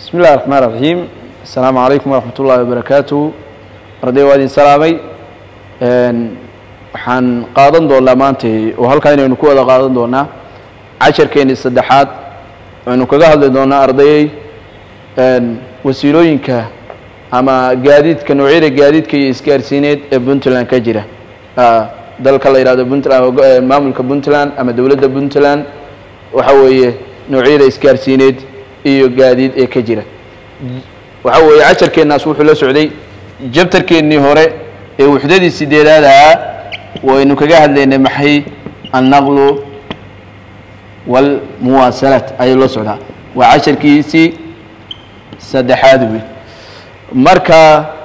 bismi illahi raxmaan raxiim assalaamu calaykum waraxmat ullahi wabarakaatuh arday waa idin salaamay waxaan qaadan doonaa maanta oo halkaa inaynu ku wada qaadan doonaa casharkeennii saddexaad aynu kaga hadli doonaa ardayey wasiilooyinka ama gaadiidka noocyada gaadiidka iyo isgaarsiineed ee puntland ka jira dalka la yihahdo puntland maamulka puntland ama dowladda puntland waxa weeye noocyada isgaarsiineed iyo gaadiid ee ka jira waxa weeye casharkeennaas wuxuu la socday jabtarkeennii hore ee wuxdadii sideedaad ahaa waynu kaga hadlaynay maxay annaqlu walmuwaasalaat ayuu la socdaa waa casharkiisii saddexaad wey marka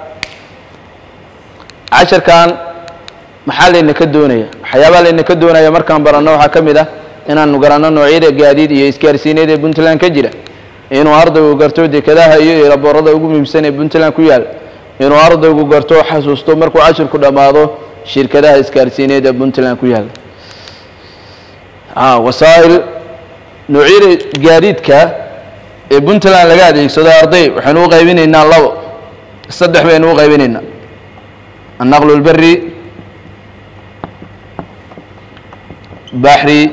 casharkan maxaa layna ka doonaya waxyaabaa layna ka doonaya markaan baranno waxaa ka mid ah inaanu garanno noocyada gaadiid iyo isgaarsiineed ee puntland ka jira inuu ardaygu garto dekadaha iyo eraboorada ugu muhiimsan ee puntland ku yaal inuu ardaygu garto xasuusto markuu cashirku dhammaado shirkadaha isgaarsiineed ee puntland ku yaal wasaa'il noocyada gaadiidka ee puntland laga adeegsado arday waxaynu u qaybinaynaa labo saddex baynu u qaybinaynaa annaqlu lberi baxri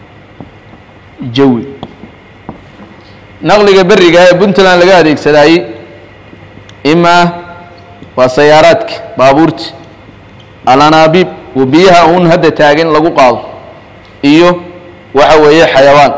jawi naqliga beriga ee puntland laga adeegsadaayey imaa waa sayaaraadka baabuurta alanaabiib wa biyaha uun hadda taagan lagu qaado iyo waxa weeye xayawaan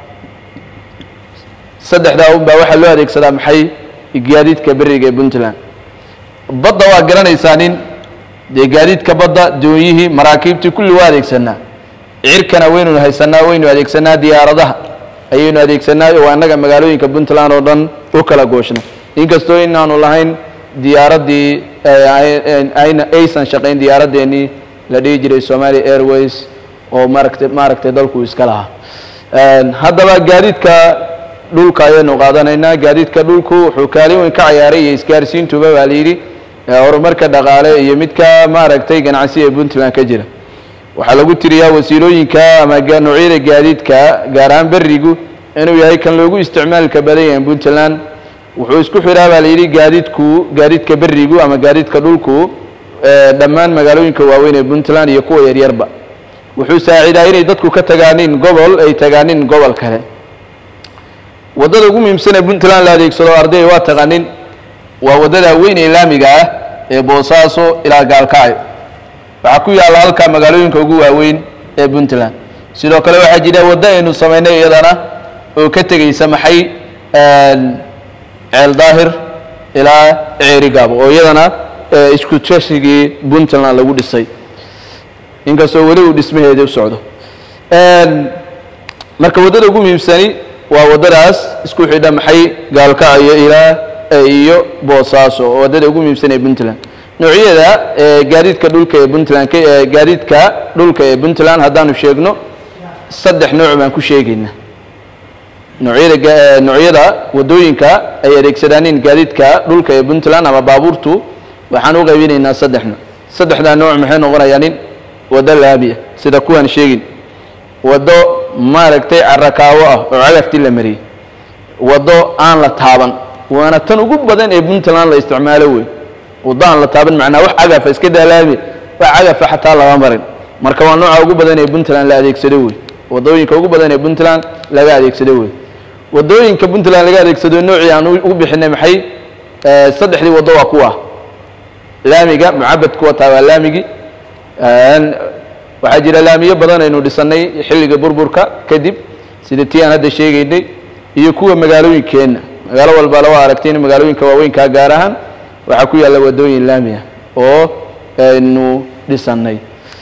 saddexdaa un baa waxaa loo adeegsadaa maxay gaadiidka beriga ee puntland badda waa garanaysaa nin dee gaadiidka badda doonyihii maraakiibtii kulli waa adeegsanaa cirkana waynu haysanaa waynu adeegsanaa diyaaradaha ayaynu adeegsanaa oo annaga magaalooyinka puntland oo dhan u kala gooshna inkastoo inaanu lahayn diyaaraddii aysan shaqayn diyaaraddeenii la dhihi jiray somalia airways oo maaragtay maaragtay dalku iska lahaa haddaba gaadiidka dhulka ayaynu qaadanaynaa gaadiidka dhulku wuxuu kaalin weyn ka cayaaray iyo isgaarsiintuba baa la yidhi horumarka dhaqaale iyo midka maaragtay ganacsi ee puntland ka jira waxaa lagu tiriyaa wasiilooyinka ama noocyada gaadiidka gaar ahaan berigu inuu yahay kan loogu isticmaalka badan yahay puntland wuxuu isku xiraa baa la yidhi gaadiidku gaadiidka berigu ama gaadiidka dhulku dhammaan magaalooyinka waaweyn ee puntland iyo kuwa yaryarba wuxuu saacidaa inay dadku ka tagaanin gobol ay tagaanin gobol kale waddada ugu muhiimsan ee puntland la adeegsado arday waa taqaanin waa waddada weyn ee laamiga ah ee boosaaso ilaa gaalkacyo waxaa ku yaalla halka magaalooyinka ugu waaweyn ee puntland sidoo kale waxaa jira waddo aynu samaynay iyadana oo ka tegeysa maxay ceel daahir ilaa ceerigaabo oo iyadana isku tashigii puntland lagu dhisay inkastoo weli uu dhismaheedii u socdo marka waddada ugu muhiimsani waa waddadaas isku xidha maxay gaalkacyo ilaa iyo boosaaso oo waddada ugu muhiimsan ee puntland noocyada gaadiidka dhulka ee puntland gaadiidka dhulka ee puntland haddaanu sheegno saddex nooc baan ku sheegaynaa noocyada noocyada waddooyinka ay adeegsadaanin gaadiidka dhulka ee puntland ama baabuurtu waxaan u qaybinaynaa saddex nooc saddexdaa nooc maxay noqonayaanin waddo laamiya sida kuwaan sheegin waddo maaragtay carakaawo ah oo cagaftii la mariyey waddo aan la taaban waana tan ugu badan ee puntland la isticmaalo wey waddo aan la taaban macnaa wax cagafa iska daalaami wax cagafa xataa lama marin marka waa nooca ugu badan ee puntland la adeegsado wey waddooyinka ugu badan ee puntland laga adeegsado wey waddooyinka puntland laga adeegsado noocii aan ugu bixinay maxay saddexdii waddo waa kuwa laamiga mucabadku wataa waa laamigii waxaa jira laamiyo badan aynu dhisannay xilliga burburka kadib sida tii aan hadda sheegaynay iyo kuwa magaalooyinkeenna magaalo walbala waa aragteen magaalooyinka waaweynkaa gaar ahaan waxaa ku yaalla waddooyin laami ah oo aynu dhisannay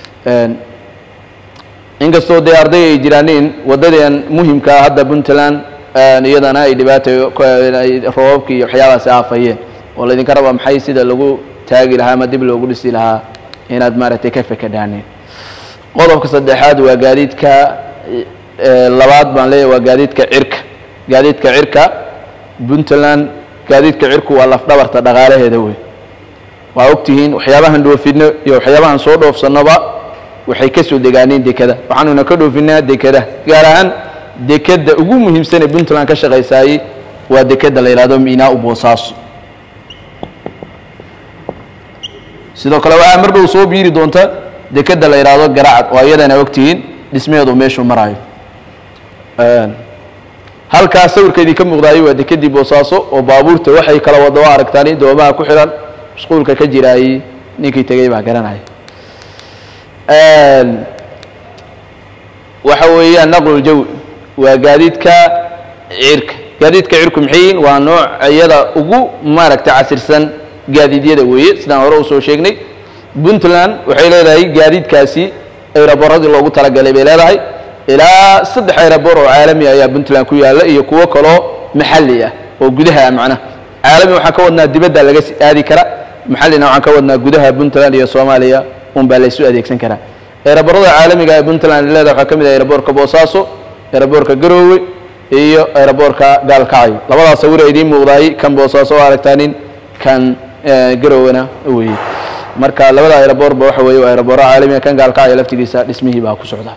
inkastoo dee arday ay jiraanin waddadeen muhimkaa hadda puntland iyadana ay dhibaata roobabki iyo waxyaabaasi aafayeen oo laydinka rabaa maxay sida lagu taagi lahaa ama dib loogu dhisi lahaa inaad maaragtay ka fekadhaaneen qodobka saddexaad waa gaadiidka labaad baan leeyahy waa gaadiidka cirka gaadiidka cirka puntland gaadiidka cirku waa lafdhabarta dhaqaalaheeda wey waa ogtihiin waxyaabahan dhoofino iyo waxyaabahan soo dhoofsannoba waxay ka soo degaaneen dekada waxaanuna ka dhoofinaa dekada gaar ahaan dekada ugu muhiimsan ee puntland ka shaqaysaayey waa dekeda la yidhahdo miinaa-u boosaaso sidoo kale waxaa mar dhow soo biiri doonta dekeda la yidhaahdo garacad oo iyadana ogtihiin dhismeedu meeshuu maraayo halkaas sawirkeedii ka muuqdaayay waa dekedii boosaaso oo baabuurta waxay kala wada waa aragtaani doomaha ku xihan mashquulka ka jiraayey ninkii tegey baa garanaya waxa weeyaan naqluljawi waa gaadiidka cirka gaadiidka cirku maxay yihiin waa nooc iyada ugu maaragta casirsan gaadiidyada weeye sidaan hore usoo sheegnay puntland waxay leedahay gaadiidkaasi ayraboradii loogu talagalay bay leedahay ilaa saddex ayrabor oo caalami ayaa puntland ku yaalla iyo kuwo kaloo maxalli ah oo gudaha ah macnaha caalami waxaan ka wadnaa dibadda laga aadi kara maxallina waxaan ka wadnaa gudaha puntland iyo soomaaliya un baa laysu adeegsan karaa eeraborada caalamiga ee puntland leedahay waxaa ka mid ah eeraboorka boosaaso eeraboorka garoowe iyo eeraboorka gaalkacyo labadaas sawir idiin muuqdaayey kan boosaaso oo aragtaanin kan garoowena weeye marka labada aeroboorba waxa weeye waa aeroboora caalamiga kan gaalkacyo laftigiisa dhismihii baa ku socda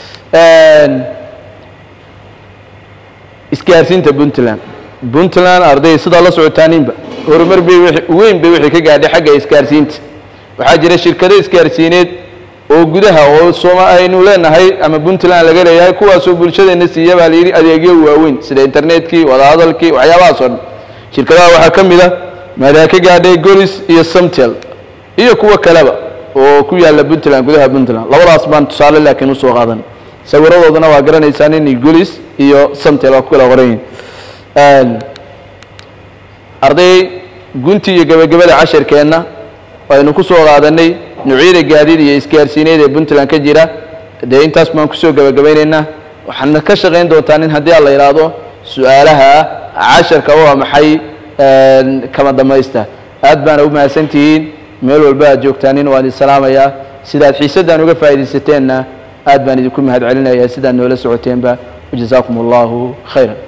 isgaarsiinta puntland puntland arday sidaa la socotaaninba horumar bay weyn bay wixii ka gaadhay xagga isgaarsiinta waxaa jira shirkado isgaarsiineed oo gudaha oo sooma aynu leenahay ama puntland laga leeyahay kuwaasoo bulshadeenna siiya baa layidhi adeegyo waaweyn sida internetkii wadahadalkii waxyaabahaas oo dhan shirkadaha waxaa ka mid a maadaa ka gaadhay golis iyo samtel iyo kuwo kaleba oo ku yaalla puntland gudaha puntland labadaas baan tusaale laakiin usoo qaadan sawiradoodana waa garanaysaan inay golis iyo samtel waa ku kala qoran yihin arday gunti iyo gebagabada cashirkeenna aynu ku soo qaadanay nuucyada gaadiid iyo isgaarsiineed ee puntland ka jira dee intaas baan kusoo gebagabaynaynaa waxaana ka shaqayn doontaan in haddii aan la yidhaahdo su-aalaha casharka waa maxay kama damaysta aad baana u mahadsan tihiin meel walba aad joogtaanin waan idin salaamayaa sidaad xiisaddan uga faa'idaysateenna aad baan idinku mahad celinayaa sidaad noola socoteenba wajazaakum allahu khayra